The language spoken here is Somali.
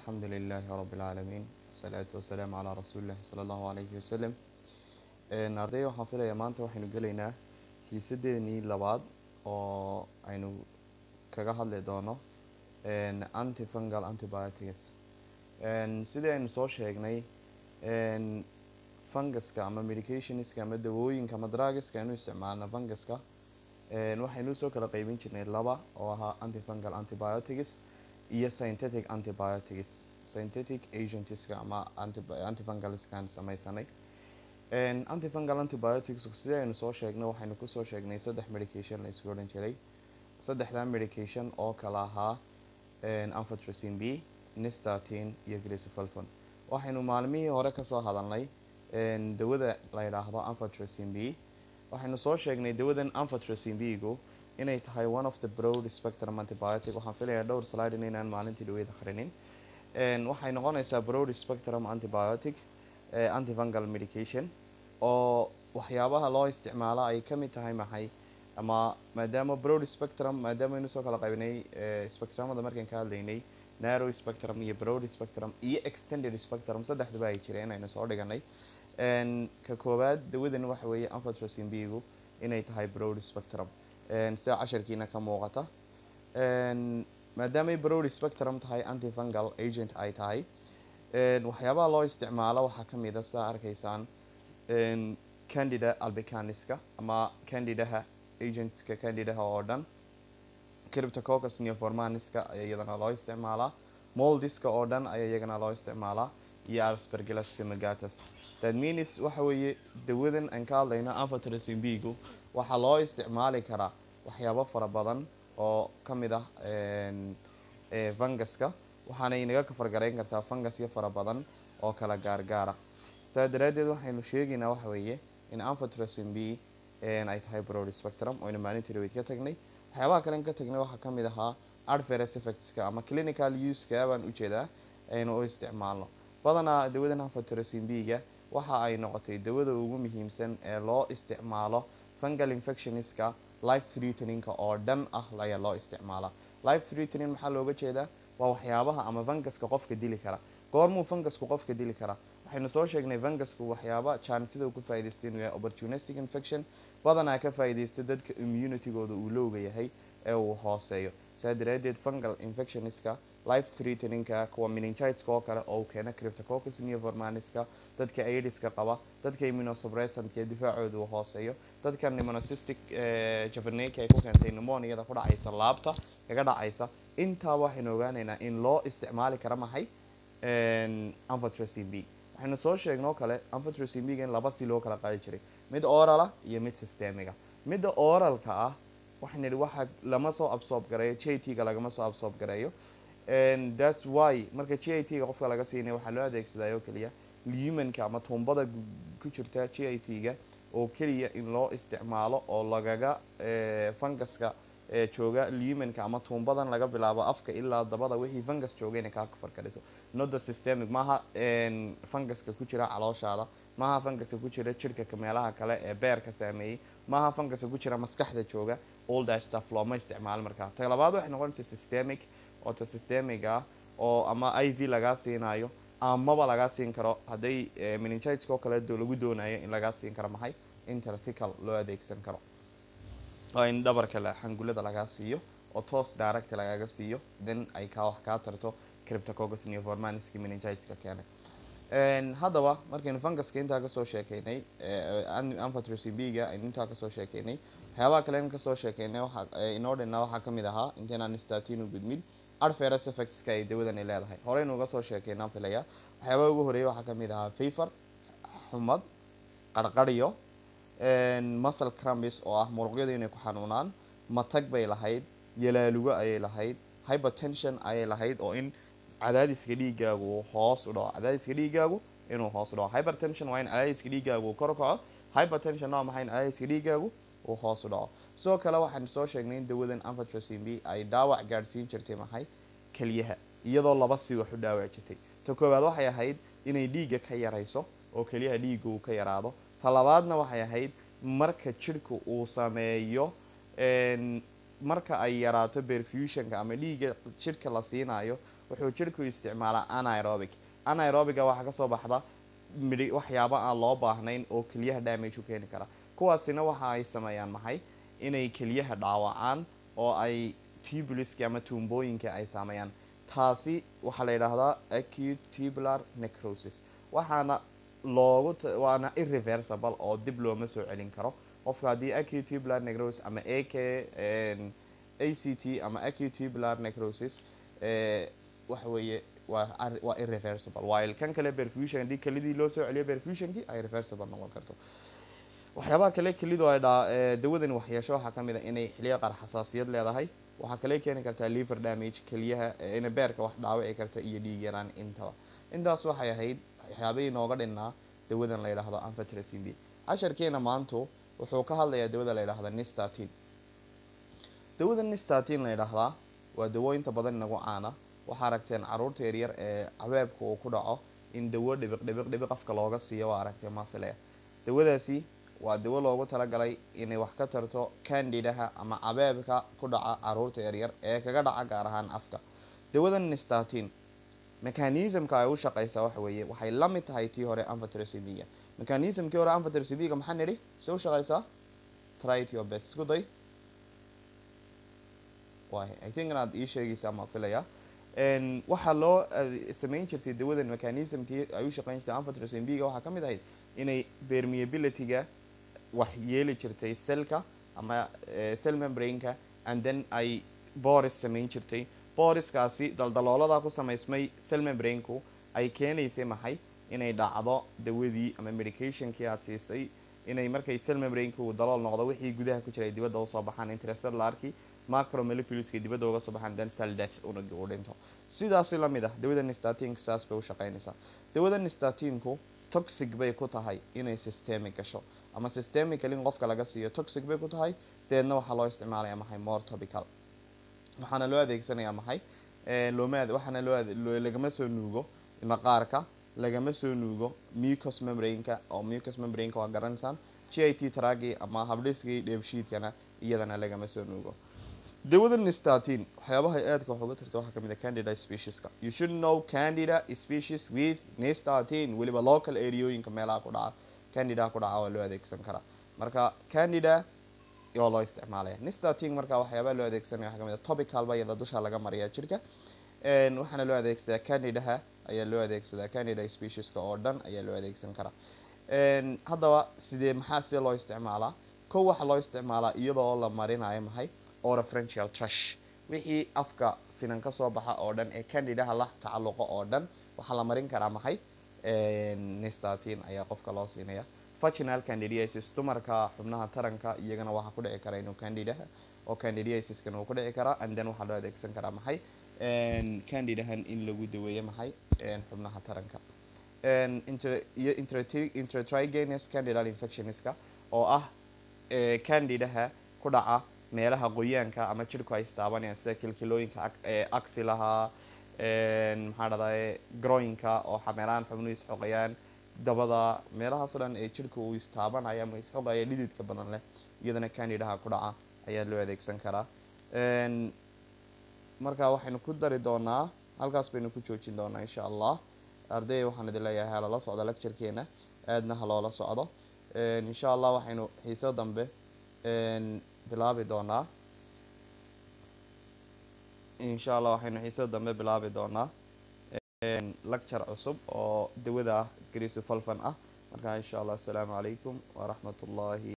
الحمد لله رب العالمين والصلاة والسلام على رسول الله صلى الله عليه وسلم ardayda waxaan filayaa maanta waxaynu gelaynaa hiisadeenii labaad oo aynu kaga hadli doono antifungal antibiotics sidii aynu soo sheegnay funguska ama medicationska ama dawooyinka ama drugiska aynu isticmaalna funguska waxaynu soo kala qeybin jirnay laba oo ahaa antifungal antibiotics iyo synthetic antibiotics synthetic agentska ama antifungalskaan sameysanay antifungal antibiotics sidii aynu soo sheegnay waxaynu kusoo sheegnay saddex medication la isku odhan jiray saddexdaa medication oo kala ahaa amfotracin b nistatin iyo grisofalfon waxaynu maalmihii hore kasoo hadalnay dawada la yidhaahdo amfotracin b waxaynu soo sheegnay dawadan amfotracin b gu inay tahay one of the broad spectrum antibiotic waxaan filayaa dhowr slide inaynaan maalintii dhaweyd akrinin waxay noqonaysaa broad spectrum antibiotic antifungal medication oo waxyaabaha loo isticmaalo ay kamid tahay maxay ama maadaama broad spectrum maadaama aynu soo kala qaybinay spectrumada markaan ka hadlaynay narrow spectrum iyo broad spectrum iyo extended spectrum saddexdaba ay jireen aynu soo dhiganay ka koowaad dawadan waxa weeye amfotracin b gu inay tahay broad spectrum sida casharkiina ka muuqata maadaamay broad spectrum tahay antifungal agent ay tahay waxyaabaha loo isticmaalo waxaa kamid a sidaa arkaysaan candida albicaniska ama candidaha agentska candidaha oo dhan criptococus neoformaniska ayaa iyadana loo isticmaalaa moldiska oo dhan ayaa iyagana loo isticmaalaa iyo aspergillaska magatus that means waxa weeye dawadan aan ka hadlayno amfotracin b gu waxaa loo isticmaali karaa waxyaabo fara badan oo kamid ah funguska waxaana inaga kafargarayn kartaa fungasyo fara badan oo kala gaargaara saa daraadeed waxaynu sheegaynaa waxa weeye in amfotracin b ay tahay broad spectrum oynu maalintii dhaweyd ka tagnay waxyaabaha kalen ka tagnay waxaa kamid ahaa adverse effectska ama clinical useka baan ujeedaa aynu u isticmaalno badanaa dawadan amfotracin b ga waxa ay noqotay dawada ugu muhiimsan ee loo isticmaalo fungal infectionska life threateninka oo dhan ah ayaa loo isticmaalaa life threatening maxaa looga jeedaa waa waxyaabaha ama funguska qofka dili kara goormuu fungusku qofka dili karaa waxaynu soo sheegnay fungusku waxyaaba jaanisida uu ka faaidaysta inuu yahay opportunistic infection badanaa ka faaidaysta dadka immunitygooda uu lowga yahay ee uu hooseeyo saa daraadeed fungal infectionska life threateningka kuwa meningitska oo kale oo uu keena criptococus neoformaniska dadka aidiska qaba dadka immunosuppressantk ee difaacooda uu hooseeyo dadka pneumocystic javaneka ay ku keentay pneumoniada ku dhacaysa laabta kaga dhacaysa intaa waxaynu ogaaneynaa in loo isticmaali kara maxay amfotracin b waxaynu soo sheegnoo kale amfotracin b ga in laba si loo kala qaadi jiray mid orala iyo mid systemiga midda oralka ah waxaan idhi waxa lama soo absorb gareeyo j t ga lagama soo absorb gareeyo thats why marka j i t ga qofka laga siinaya waxaa loo adeegsadaa oo keliya lumanka ama tuumbada ku jirta j i t ga oo keliya in loo isticmaalo oo lagaga funguska jooga lumanka ama tuumbadan laga bilaabo afka ilaa dabada wixii fungus jooga inay kaa kafarkaliso nothe systemic maaha funguska ku jira calooshaada maaha funguska ku jira jirhka meelaha kale ee beerka saameeyey maaha funguska ku jira maskaxda jooga all that stuff looma isticmaalo markaa ta labaad waxay noqonaysa systemic oo ta systemic ah oo ama i v lagaa siinayo amaba lagaa siin karo hadday meningitska oo kale lagu doonayo in lagaa siin karo maxay intertical loo adeegsan karo oo in dhabarka xangulada lagaa siiyo oo toos direct lagaga siiyo then ay kaa wax kaa tarto criptococus neoformaniski meningitska keenay haddaba markaynu funguska intaa kasoo sheekeynay amfotracin b ga aynu intaa kasoo sheekeynay waxyaabaha kale in kasoo sheekeynay waxa inoo dhinaa waxaa kamid ahaa intaynaan statin u gudmin adverse effectska ay dawadani leedahay horeynu uga soo sheekeynaan filaya waxyaabaha ugu horeeya waxaa kamid ahaa fever xumad qarqaryo muscle crumbis oo ah muruqyada inay ku xanuunaan matag bay lahayd yalaalugo ayay lahayd hypertension ayay lahayd oo in cadaadiska dhiigaagu uu hoos u dhaco cadaadiska dhiigaagu inuu hoos u dhaco hypertension waa in cadaadiska dhiigaagu uu kor u kaco hypertension waa maxay in cadaadiska dhiigaagu uu hoos u dhaco sidoo kale waxaan soo sheegnay in dawadan amfotracin b ay dhaawac gaadhsiin jirtay maxay keliyaha iyadoo laba si wax u dhaawac jirtay ta koowaad waxay ahayd inay dhiigga ka yarayso oo keliyaha dhiigga uu ka yaraado ta labaadna waxay ahayd marka jirhka uu sameeyo marka ay yaraato perfusionka ama dhiigga jidhka la siinayo wuxuu jirhku isticmaalaa anaerobic anaerobiga waxaa kasoo baxda midhi waxyaabo aan loo baahnayn oo keliyaha damage u keeni kara kuwaasina waxa ay sameeyaan maxay inay keliyaha dhaawacaan oo ay tubuliska ama tuumbooyinka ay saameeyaan taasi waxaa la yidhaahdaa acute tubular necrosis waxaana loogu waana irreversible oo dib looma soo celin karo qofka haddii acute tubular necrosis ama a k a c t ama acute tubular necrosis waxa weeye waa waa irreversible while kan kale perfusion haddii kelidii loo soo celiyo perfusionkii ay reversible noqon karto waxyaabaha kale kelidu ay dhaa dawadani waxyeesho waxaa kamid a inay xiliya qaar xasaasiyad leedahay waxaa kale keeni kartaa liver damage keliyaha ina beerka wax dhaawici karta iyo dhiig yaraan intaba intaas waxay ahayd waxyaabahii nooga dhinnaa dawadan la yidhaahdo anfatrasin b casharkeena maantu wuxuu ka hadlayaa dawada la yidhaahda nistatin dawada nistatin la yidhaahdaa waa dawooyinta badan inagu caana waxaa aragteen caruurta yaryar ee cabeebka uu ku dhaco in dawo dhibiq dhibiq dhibiq afka looga siiyo waa aragtee mafilaya dawadaasi waa dawo loogu talagalay inay wax ka tarto candidaha ama cabeebka ku dhaca caruurta yaryar ee kaga dhaca gaar ahaan afka dawadan nistatin mechanismka ay u shaqeysaa waxa weeye waxay la mid tahay tii hore anfatracivia mechanismkii hore anfatracivia maxaa nidhi se u shaqeysaa try it your best isku day waay i think inaad ii sheegaysaa ma filaya waxaa loo sameyn jirtay dawadan mechanismkii ay u shaqeyn jirtay anfatracivia waxaa ka mid ahayd inay permeability-ga wax yeeli jirtay cellka ama cell membraneka and then ay boris sameyn jirtay boriskaasi daldaloolada ku samaysmay cell membranku ay keenaysay maxay inay dhacdo dawadii ama medicationkii aad siisay inay markay cell membranku dalool noqdo wixii gudaha ku jiray dibadda usoo baxaan intracellularkii macromoleculeska dibadda uga soo baxaan then cell death unagi uu dhinto sidaasi lamid ah dawada nistatinku saas bay u shaqeynaysaa dawada nistatinku toxic bay ku tahay inay systemic gasho ama systemically in qofka laga siiyo toxic bay ku tahay deedna waxaa loo isticmaalaya maxay more topical waxaana loo adeegsanayaa maxay looma waxaana loo lagama soo nuugo maqaarka lagama soo nuugo mucus membraneka oo mucus membraneka waa garanaysaan g i t tragi ama habdhiskii dheebshiidkana iyadana lagama soo nuugo dawada nistatin waxyaabaha aadka wax uga tarta waxaa kamid a candida specieska you should know candida species with nistatin weliba local areaooyinka meelaha ku dhaca candida ku dhaca waa loo adeegsan karaa marka candida oo loo isticmaalaya nistatin marka waxyaabaha loo adeegsanaya waxaa kamid a topical ba iyada dusha laga mariyaa jirka waxaana loo adeegsadaa candidaha ayaa loo adeegsadaa candida specieska oo dhan ayaa loo adeegsan karaa haddaba sidee maxaa sidee loo isticmaalaa kow waxaa loo isticmaalaa iyadoo la marinayo maxay orofrenchial trash wixii afka finan ka soo baxa oo dhan ee candidaha la tacalluqo oo dhan waxaa la marin karaa maxay nistatin ayaa qofka loo siinaya vaginal candidiasis dumarka xubnaha taranka iyagana waxaa ku dhici kara inuu candidaha oo candidiasiskan uu ku dhici karaa and then waxaa loo adeegsan karaa maxay candidahan in lagu daweeyo maxay xubnaha taranka iyo intratrigenous candidal infectionska oo ah candidaha ku dhaca meelaha qoyaanka ama jirku ay istaabanayaan sida kilkilooyinka axilaha maxaa dhadaye groinka oo xameeraan xubnuhu isxoqayaan dabada meelahaasoo dhan ee jirka uu istaabanayo ama isxoqaya dhididka badan leh iyadana candidaha ku dhaca ayaa loo adeegsan karaa marka waxaynu ku dari doonaa halkaas baynu ku joojin doonaa insha allah arday waxaan idin leeyahay halala socdo lecturekeena aadna haloola socdo insha allah waxaynu xiiso dambe bilaabi doonaa insha allah waxaynu xiiso dambe bilaabi doonaa lecture cusub oo dawada ah grisu falfan ah marka insha allah asalaamu calaykum waraxmat ullahi